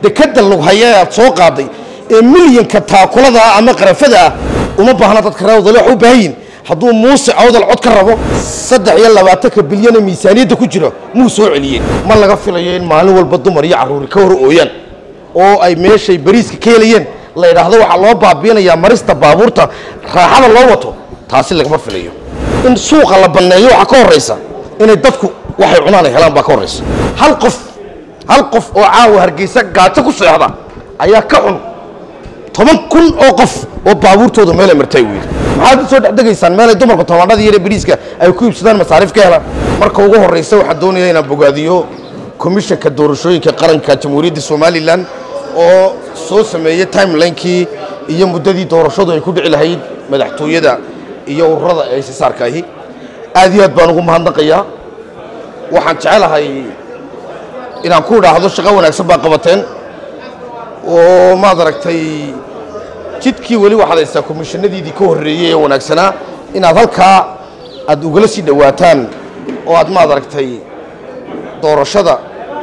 dekada lughaya aad soo qaaday ee milyanka taakulada ah ama qarafada ah uma baahna dadka reer awdal wax u baahan yihin hadduu muuse awdal cod ka rabo saddex iyo labaatanka bilyana miisaaniyadda ku jira muu soo celiyeen ma laga filayo in maalin walba dumar iyo carruuri ka hor ooyaan oo ay meeshay bariiska ka helayeen la yidhaahdo waxaa loo baabiinayaa marista baabuurta raaxada loo wato taasi lagama filayo in suuqa la banneeyo waxaa ka horraysa inay dadku waxay cunaan ay helaan baa ka horraysa hal qof hal qof oo caawa hargeysa gaajo ku seexda ayaa ka xun toban kun oo qof oo baabuurtooda meelay martay weydi maxaad u soo dhexdegaysaan meelay dumarku tobanadii yare bariiska ay ku iibsadaan masaariif ka helaan marka ugu horraysa waxaan doonaya inaan bogaadiyo komishanka doorashooyinka qaranka jamhuuriyadda somalilan oo soo sameeyey timelinekii iyo muddadii doorashadu ay ku dhici lahayd madaxtooyada iyo ururada ee sisaarka ahi aad iyo aad baan ugu mahadnaqayaa waxaan jecelahay inaan ku idhaahdo shaqo wanaagsan baa qabateen oo maad aragtay jidkii weli waxaad haystaa komishanadiidii ka horreeyey ee wanaagsanaa inaad halkaa aad ugala sii dhowaataan oo aad maad aragtay doorashada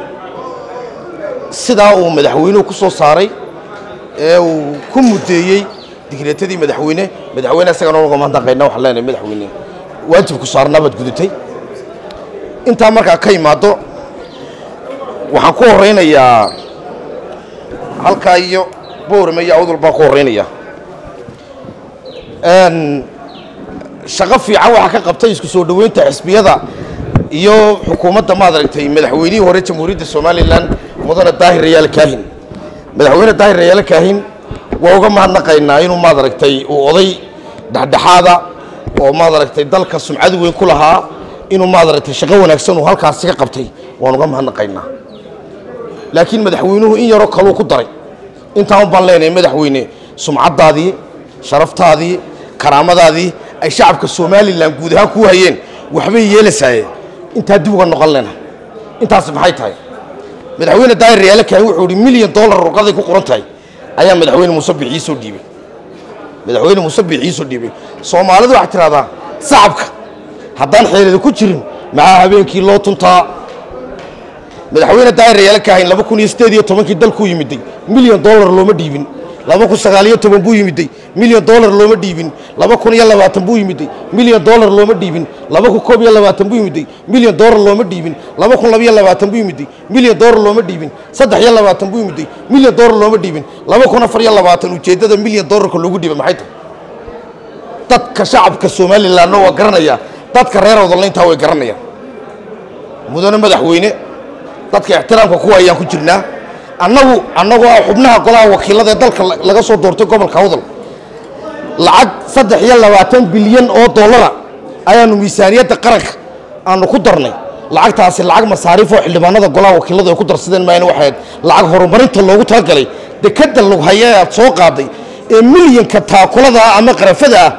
sidaa uu madaxweynuhu ku soo saaray ee uu ku muddeeyey digreetadii madaxweyne madaxweyne isagana uga mahadnaqayna waxaan leenahay madaxweyne waajibku saarnaa baad gudutay intaa markaa ka imaaddo waxaan ku horraynayaa halkaa iyo boorame iyo awdal baan ku horraynaya shaqo fiican waxaa ka qabtay isku soo dhoweynta xisbiyada iyo xukuumadda maad aragtay madaxweynihii hore jamhuuriyadda somalilan mudane daahir rayaal kaahin madaxweyne daahir rayaal kaahin waa uga mahadnaqaynaa inuu maad aragtay uu oday dhexdhexaada oo maad aragtay dalka sumcad weyn ku lahaa inuu maad aragtay shaqo wanaagsan uu halkaasi ka qabtay waan uga mahadnaqaynaa laakiin madaxweynuhu in yaroo kaluu ku daray intaan baan leenahay madaxweyne sumcaddaadii sharaftaadii karaamadaadii ay shacabka somalilan guud ahaan kuu hayeen waxbay yeelasaaye intaa dib uga noqon lena intaasi maxay tahay madaxweyne daahir rayaale kaahin wuxuu ihi milyan dollar ruqaday ku qoran tahay ayaa madaxweyne muuse bixiisoo dhiibay madaxweyne muuse bixiisoo dhiibay soomaalidu waxay tidhahdaa sacabka haddaan xeelada ku jirin maxaa habeenkii loo tuntaa madaxweyne daahir rayaale kaahin laba kun iyo siddeed iyo tobankii dalkuu yimiday milyan dollar looma dhiibin laba kun sagaaliyo toban buu yimiday milyan dollar looma dhiibin laba kun iyo labaatan buu yimiday milyan dollar looma dhiibin laba kun koob iyo labaatan buu yimiday milyan dollar looma dhiibin laba kun labiyo labaatan buu yimiday milyan dollar looma dhiibin saddex iyo labaatan buu yimiday milyan dollar looma dhiibin laba kun afar iyo labaatan ujeeddada milyan dollarka loogu dhiibay maxay tahay dadka shacabka somalilanna waa garanaya dadka reer awdalna intaa way garanayaan mudane madaxweyne dadka ixtiraamka kuwa ayaan ku jirnaa annagu annagoo ah xubnaha golaha wakiilada ee dalka laga soo doortay gobolka awdal lacag saddex iyo labaatan bilyan oo dollara ayaanu miisaaniyadda qaranka aanu ku darnay lacagtaasi lacag masaariif oo xildhibaanada golaha wakiiladu ay ku darsadeen maayna waxay ahayd lacag horumarinta loogu talagalay dekadda lughaya ee aad soo qaaday ee milyanka taakulada ah ama qarafada ah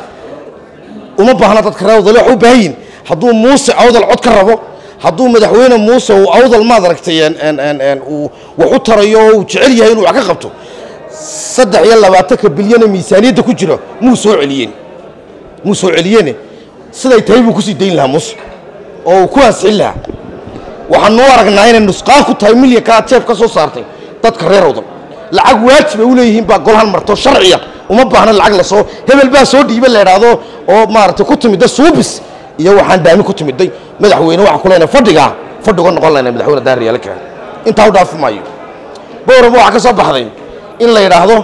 uma baahna dadka reer awdal wax u baahan yihin hadduu muuse awdal cod ka rabo hadduu madaxweyne muuse uu awdal maad aragtay uu wax u tarayo oo uu jecel yahay inuu wax ka qabto saddex iyo labaatanka bilyana miisaaniyadda ku jira muu soo celiyeen muu soo celiyeene siday tahay buu kusii dayn lahaa muuse oo uu ku ansixin lahaa waxaanu u aragnaa inay nusqaan ku tahay milyanka aad jeef ka soo saartay dadka reer awdal lacag waajib ay u leeyihiin baa golahan marto sharciya uma baahna lacag lasoo hebel baa soo dhiiba la idhaahdo oo maaragtay ku timidda suubis iyo waxaan daami ku timiday madaxweyne waxaan ku leenahay fadhigaa fadhi uga noqon laynay madaxweyne daahir yaala kaahin intaa u dhaafi maayo boorama waxaa ka soo baxday in la yidhaahdo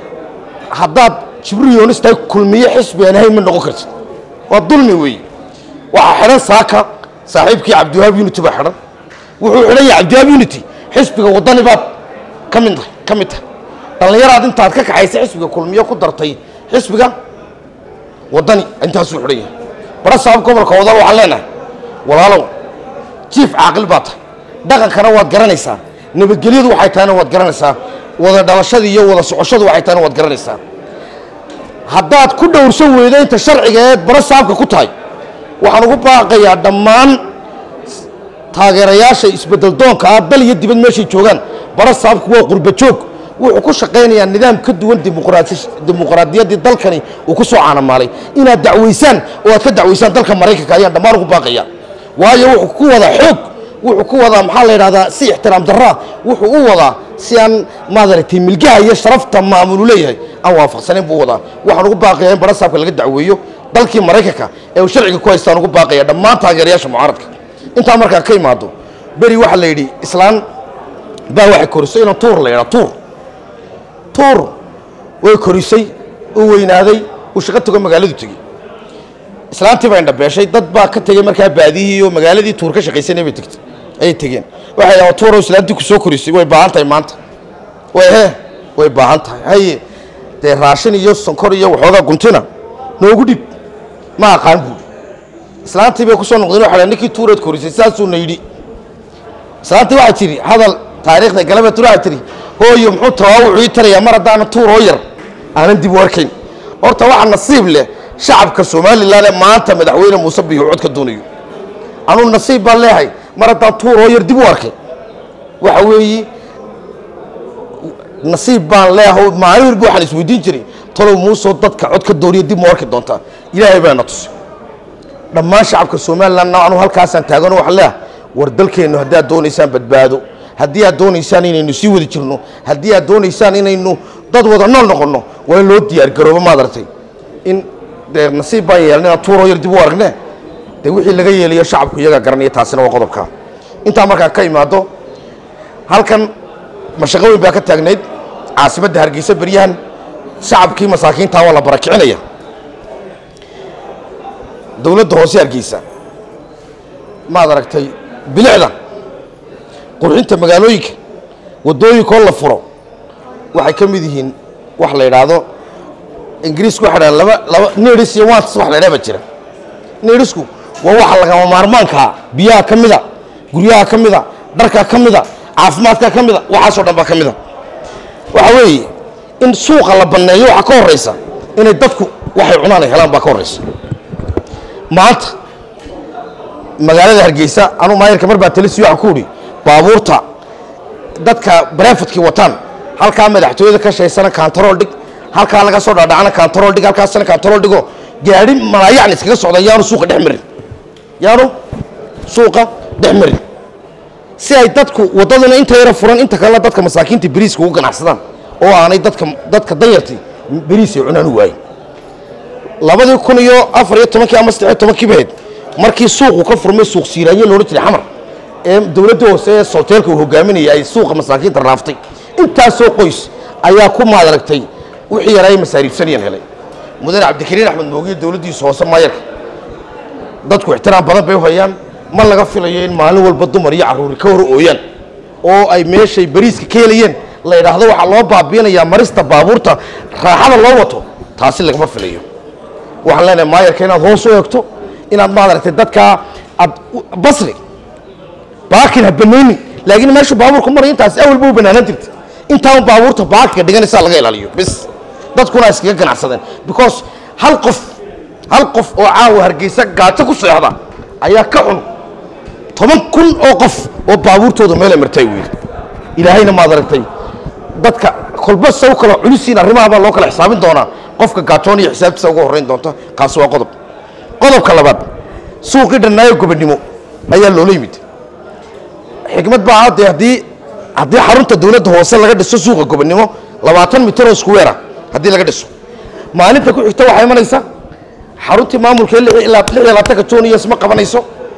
haddaad jibriil yoonis tahay kulmiye xisbi aan ahayn ma noqon kartid waa dulmi weeye waxaa xidhan saaka saaxiibkii cabdiwahaab unity baa xidhan wuxuu xidhan yahay cabdiwahaab unity xisbiga waddani baad ka mid tahay ka mid tahay dhallinyaraad intaad ka kaxaysay xisbiga kulmiye ku dartay xisbiga waddani intaasuu xidhan yahay bara sabab gobolka wadal waxaan leenahay walaalow jiif caaqil baa tahay dhaqankana waad garanaysaa nabadgelyadu waxay tahayna waad garanaysaa wada dhalashada iyo wada socoshadu waxay tahayna waad garanaysaa haddaad ku dhowrsan weydo inta sharciga ee bara saabka ku tahay waxaan ugu baaqayaa dhammaan taageerayaasha isbeddeldoonka ah dal iyo dibad meeshay joogaan bara saabku waa qurba joog wuxuu ku shaqaynayaa nidaam ka duwan dimuqraadiyaddii dalkani uu ku soo caanamaalay inaad dacwaysaan oo aad ka dacwaysaan dalka maraykanka ayaan dhammaan ugu baaqaya waayo wuxuu ku wada xoog wuxuu ku wadaa maxaa la yidhahdaa si ixtiraam darraa wuxuu u wadaa si aan maadaragtay milgaha iyo sharafta maamulu leeyahay aan waafaqsanayn buu wadaa waxaan ugu baaqayaa in barasaabka laga dacweeyo dalkii maraykanka ee uu sharciga ku haystaan ugu baaqaya dhammaan taageerayaasha mucaaradka intaa markaa ka imaado beri waxaa la yidhi islaan baa waxay korisay inaan tuur la yidhaa tuur tuur way korisay uu weynaaday uu shaqo tago magaaladu tegey islaantii baa indhabeeshay dad baa ka tegey markaa baadiyihii oo magaaladii tuur ka shaqaysanay bay tegtay ayay tegeen waxay dhahaan tuurow islaantii ku soo korisay way baahan tahay maanta way he way baahan tahay haye dee raashin iyo sonkor iyo waxoogaa guntina noogu dhib ma aqaan buuri islaantii bay ku soo noqdeen waxay dhahan ninkii tuureed korisay saasuuna yidhi islaantii waxaa tiri hadal taariikhda galabeed waxaa tiri hooyo muxuu tawaawucu ii tarayaa mar haddaana tuur oo yar aanan dib u arkayn horta waxaa nasiib leh shacabka somalilan ee maanta madaxweyne muuse biixi cod ka doonayo anuu nasiib baan leehay mar haddaan tuur oo yar dib u arkay waxa weeye nasiib baan leehay maalin walba waxaan isweydiin jiray talow muusoo dadka cod ka dooniyo dib ma arki doontaa ilaahay baa na tusay dhammaan shacabka somalilan anuu halkaasaan taagano waxaan leehay war dalkeennu haddii aad doonaysaan badbaado haddii aad doonaysaan inaynu sii wadi jirno haddii aad doonaysaan inaynu dad wada nool noqonno waa in loo diyaargaroobo maad aragtay in dee nasiib baan yeelan inaan tuuroo yar dib u aragne dee wixii laga yeelayo shacabku iyagaa garanaya taasina waa qodobka intaa markaan ka imaado halkan mashaqo weyn baa ka taagnayd caasimadda hargeysa beryahan shacabkii masaakiintaa waa la barakicinaya dowladda hoose hargeysa maad aragtay bilicda qurxinta magaalooyinka waddooyinkoo la furo waxay ka mid yihiin wax la yidhaahdo ingiriisku waxay dhahaan laba laba needhis iyo wants wax la yidhaha baa jira needhisku waa waxa lagama maarmaankaa biyaha ka mida guryaha ka mida dharka ka mida caafimaadka ka mida waxaasoo dhan baa ka mida waxa weeye in suuqa la banneeyo waxaa ka horraysa inay dadku waxay cunaan ay helaan baa ka horraysa maanta magaalada hargeysa anuu maayarka mar baa talisi waxaan ku udhi baabuurta dadka barafadkii wataan halkaa madaxtooyada ka shaysana kantarool dhig halkaa laga soo dhaadhacana kantarool dhig halkaasna kantarool dhigo gaadhi malaayacni iskaga socda yaanu suuqa dhex marin yaanu suuqa dhex marin si ay dadku waddaduna inta yara furan inta kalena dadka masaakiinta beriiska ugu ganacsadaan oo aanay dadka dadka danyarti beriis ay cunaan u waayin labadii kun iyo afar iyo tobankii ama saddex iyo tobankii bahayd markii suuqu ka furmay suuq siiraanye loodhan jiray xamar ee dowladda hoose ee solteelka uu hogaaminaya ay suuqa masaakiinta raaftay intaasoo qoys ayaa ku maadaragtay wixii yaraa ay masaariibsanayaan helay mudane cabdikariin axmed moogiye dowladdiisa hoose maayarka dadku ixtiraam badan bay u hayaan ma laga filayo in maalin walba dumar iyo carruuri ka hor ooyaan oo ay meeshay bariiska ka helayeen la yidhaahdo waxaa loo baabiinayaa marista baabuurta raaxada loo wato taasi lagama filayo waxaan leenahay maayarka inaad hoos u eegto inaad maadaragtay dadkaa aad basri baakin ha banayni laakiin meeshu baabuurku maray intaas awalba u banaanaan jirta intaan baabuurta baakinka dhiganaysaa laga ilaaliyo bis dadkuna iskaga ganacsadeen because hal qof hal qof oo caawa hargeysa gaajo ku seexda ayaa ka xun toban kun oo qof oo baabuurtooda meelay martay weyda ilaahayna maad aragtay dadka kolba saw kala culisiin arrimaha baa loo kala xisaabin doonaa qofka gaajoon iyo xisaabtiisa uga horrayn doonta kaasi waa qodob qodobka labaad suuqii dhannaayo gobonimo ayaa loola yimid xikmad baa dee haddii haddii xarunta dowladda hoose laga dhiso suuqa gobonimo labaatan mitir oo iskuweera haddii laga dhiso maalinta ku xigta waxaa imanaysa xaruntii maamulka lix ilaa lix iyo labaatanka junior isma qabanayso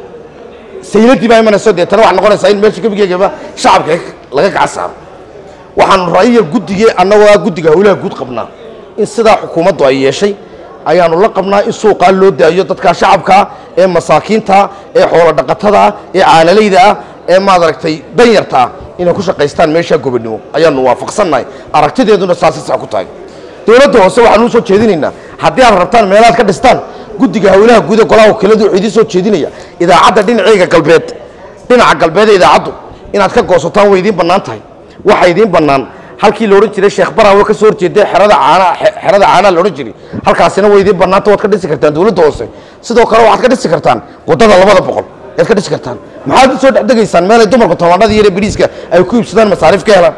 sayladii baa imanayso deetana waxaa noqonaysaa in meesha gebigeegaba shacabka laga gacan saaro waxaanu ra'yiga guddigii annagoo ah guddiga howlaha guud qabnaa in sidaa xukuumaddu ay yeeshay ayaanu la qabnaa in suuqaa loo daayo dadka shacabkaa ee masaakiinta ee xoolo dhaqatada ee caanalayda ah ee maadaragtay danyarta ah inay ku shaqaystaan meeshaa gobonimo ayaanu waafaqsannahay aragtideeduna saasi sax ku tahay dowladda hoose waxaanu u soo jeedinaynaa haddii aad rabtaan meelaad ka dhistaan guddiga howlaha guud ee golaha wakiiladu wuxuu idiin soo jeedinaya idaacadda dhinaceyga galbeed dhinaca galbeed ee idaacaddu inaad ka goosataan way idiin bannaan tahay waxaa idiin bannaan halkii la odhan jiray sheekh baraawe ka soo horjeeday xerada caanaa xerada caanaa la odhan jiray halkaasina way idiin bannaanta waad ka dhisi kartaan dowladda hoose sidoo kale waxaad ka dhisi kartaan waddada labada boqol ayaad ka dhisi kartaan maxaad u soo dhexdegaysaan meelay dumarku tamaandhada iyo bariiska ay ku iibsadaan masaariif ka helaan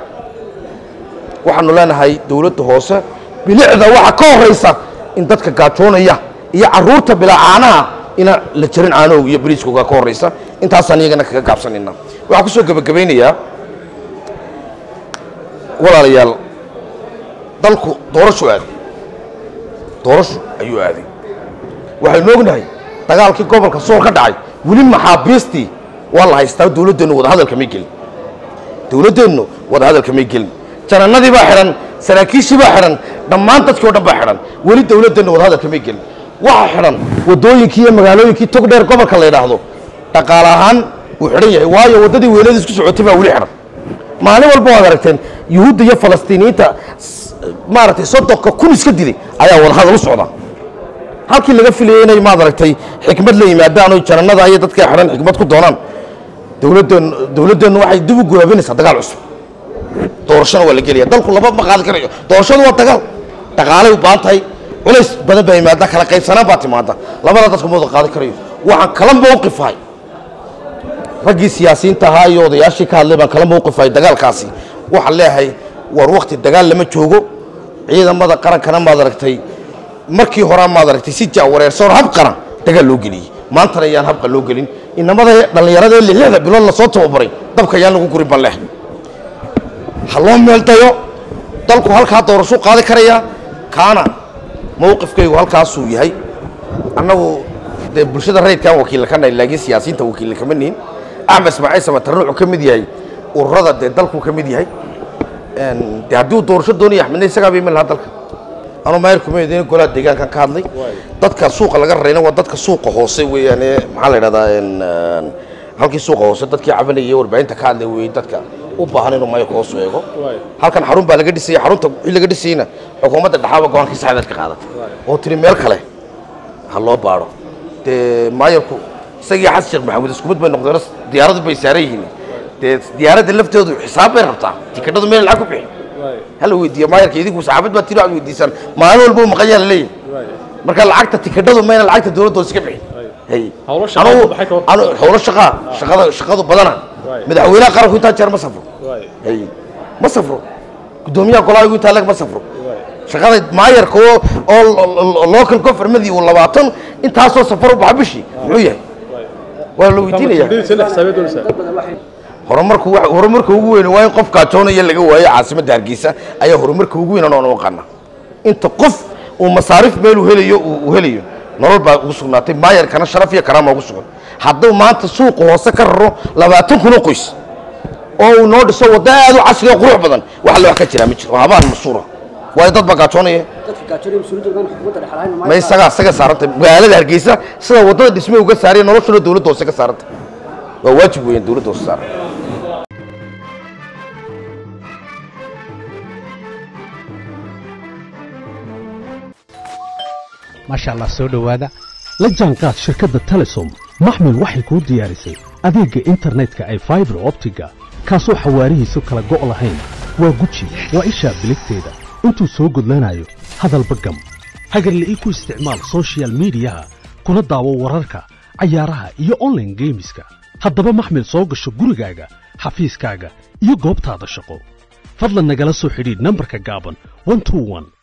waxaanu leenahay dowladda hoose bilicda waxaa ka horaysa in dadka gaajoonaya iyo caruurta bilaa caanaha inaan la jarin caanahooga iyo bariiskooga ka horaysa intaasaan iyagana kaga gaabsanayna waxaan ku soo gebagabaynayaa walaalayaal dalku doorashu aaday doorashu ayuu aaday waxaynu ognahay dagaalkii gobolka sool ka dhacay weli maxaabiistii waa la haystaa dowladdeennu wadahadalka may gelin dowladdeennu wadahadalka may gelin janannadii baa xidhan saraakiishii baa xidhan dhammaan dadkii o dhan baa xidhan weli dowladdeennu wadahadalka may gelin waxa xidhan waddooyinkii iyo magaalooyinkii tog dheer gobolka la yidhaahdo dhaqaale ahaan wuu xidhan yahay waayo waddadii weelada isku socotay baa weli xidhan maalin walba waad aragteen yuhuudda iyo falastiiniyiinta maaragtay soddonka kun iska dilay ayaa wadahadal u socda halkii laga filayay inay maad aragtay xikmad la yimaadaan oo janannada iyo dadka xidhan xikmad ku doonaan dowladdeennu dowladdeennu waxay dib u gowaabinaysaa dagaal cusub doorashona waa la gelaya dalku laba ma qaadi karayo doorashadu waa dagaal dhaqaalay u baahan tahay culays badan baa yimaada kala qaybsanaan baa timaada labada dadku ma wada qaadi karayo waxaan kala mowqifahay raggii siyaasiyiinta ahaa iyo odayaashii ka hadlay baan kala mowqifahay dagaalkaasi waxaan leeyahay war wakti dagaal lama joogo ciidamada qarankana maad aragtay markii horaa maad aragtay si jaawareersoon hab qaran dagaal loo geliyey maantana ayaan habqa loo gelin inamada dhallinyarada ee lixda bilood lasoo tababaray dabka ayaan lagu gurin ban leh ha loo meeldayo dalku halkaa doorashuu qaadi karayaa kaana mowqifkaygu halkaasuu yahay annagu dee bulshada rayidkaan wakiilla ka nahay laakiin siyaasiyiinta wakiilla kama nihin axmed ismaaciil samatarre wuxuu ka mid yahay ururada dee dalkuu ka mid yahay de haddii uu doorasho doonaya axmedna isagaa ba iman lahaa dalka anuu maayir kuma idin golaha deegaankan ka hadlay dadka suuqa laga rarayna waa dadka suuqa hoose weeyaan ee maxaa la idhahdaa halkii suuqa hoose dadkii cabanayay warbaahinta ka hadlay weeyey dadka u baahan inuu maayirka hoos u eego halkan xarun baa laga dhisayay xarunta wixii laga dhisayeyna xukuumadda dhexaaba go-aankii saxdeed ka qaadatay oo tiri meel kale ha loo baadho dee maayirku isagii xasan sheekh maxamuud isku mid bay noqdeen diyaaradu bay saaran yihiin dee diyaaradda lafteedu xisaab bay rabtaa tikadhadu meel lacag ku bixi hala weydiiyo maayarka idinku saxaafad baa tiri aad weydiisaan maalin walba uu maqan yaa la leeyahay marka lacagta tikadhadu mayna lacagta dowladda iska bixin hay Hawlo shaqo Anugu- maxay ka hor- anu- hawlo shaqaa shaqada shaqadu badana madaxweynaha qaranku intaa jeer ma safro hay ma safro guddoomiyaha golahaygu intaa leg ma safro shaqada maayarka oo oo lo- lo- local governmentii uu labaatan intaasoo safar u baxa bishii muxuu yahay waa la weydiinaya horumarku wa- horumarka ugu weyn waa in qof gaajoonaya laga waayo caasimadda hargeysa ayaa horumarka ugu weyn anoon aqana inta qof uu masaarif meel uu helayo uu uu helayo nolol baa ugu sugnaatay maayarkana sharaf iyo karaama ugu sugan hadduu maanta suuqa hoose ka raro labaatan kun oo qoys oo uu noo dhiso waddo aad u casri oo qurux badan wax alle wax ka jiraa ma jiro waa habaan masuura waayo dad baa gaajoonaya dadka gaajoonaya mas-uuliyadda ogaan xukuumadda dhexe lahayn ma isagaa isaga saarantay magaalada hargeysa sida waddada dhisme uga saariya noloshuna dowladda hoose ka saarantay waa waajib weeyaan dowladda hoose saaran maasha allah soo dhowaada la jaanqaad shirkadda telesom maxmil waxay kuu diyaarisay adeegga internetka ay faibar optiga kaasoo xawaarihiisu kala go' lahayn waa guji waa ishaa biligteeda intuu soo gudlanayo hadalba gam hagarla'ii ku isticmaal soshiyal miidiyaha kuna daawo wararka cayaaraha iyo onlaine geemiska haddaba maxmil soo gasho gurigaaga xafiiskaaga iyo goobtaada shaqo fadlan nagala soo xidhiidh nambarka gaaban 121